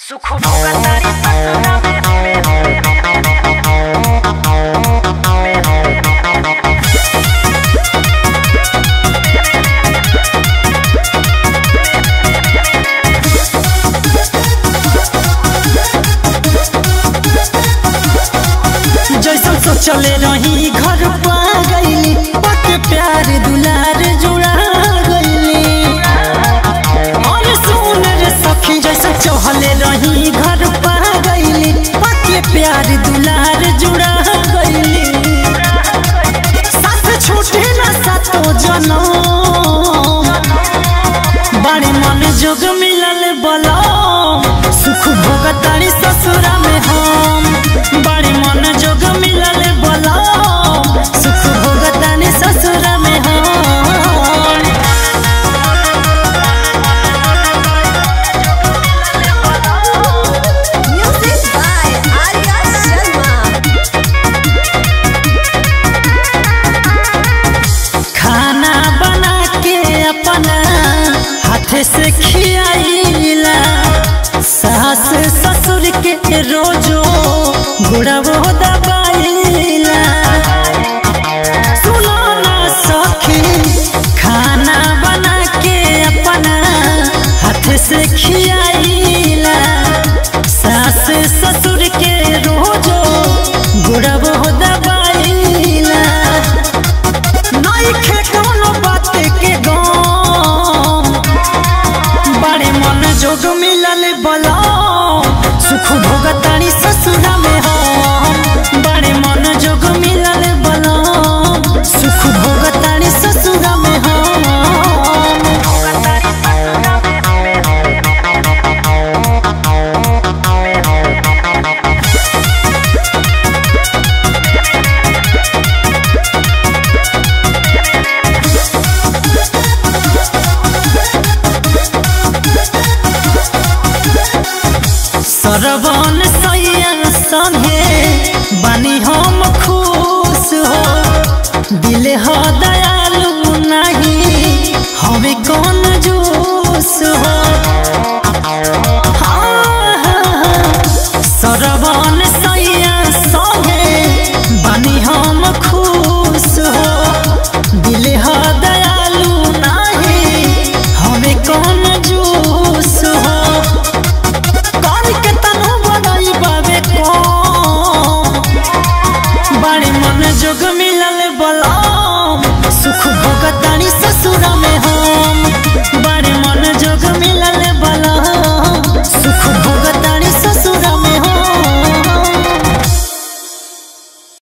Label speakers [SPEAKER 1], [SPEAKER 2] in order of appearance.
[SPEAKER 1] सुख भोगतारी ससुरा में
[SPEAKER 2] जैसन सोचले रही घर पा गईली पक प्यार दुलार जुड़ा गईली और सुन रे सखी जैसन चहले रही घर पा गईली पक प्यार दुलार जुड़ा गईली साथ छूटे ना सातो जनम बड़ी मन जोग मिलल बलो सुख भोगतारी ससुरा में हम बड़ी मन जोग मिलल बलो सुख भोगतारी ससुरा में हम
[SPEAKER 3] Music by Arya Sharma.
[SPEAKER 2] खाना बना के अपना हाथ से खियाइला सास ससुर के रोजो गुड़बो दबाइला सुनो ना सखी खाना बना के अपना हाथ से खियाइला सास ससुर के रोजो गुड़बो दबाइला नइखे कोनो बात के गम बड़े मन जोग मिलल बलो सुख भोगतानी ससुरा में हो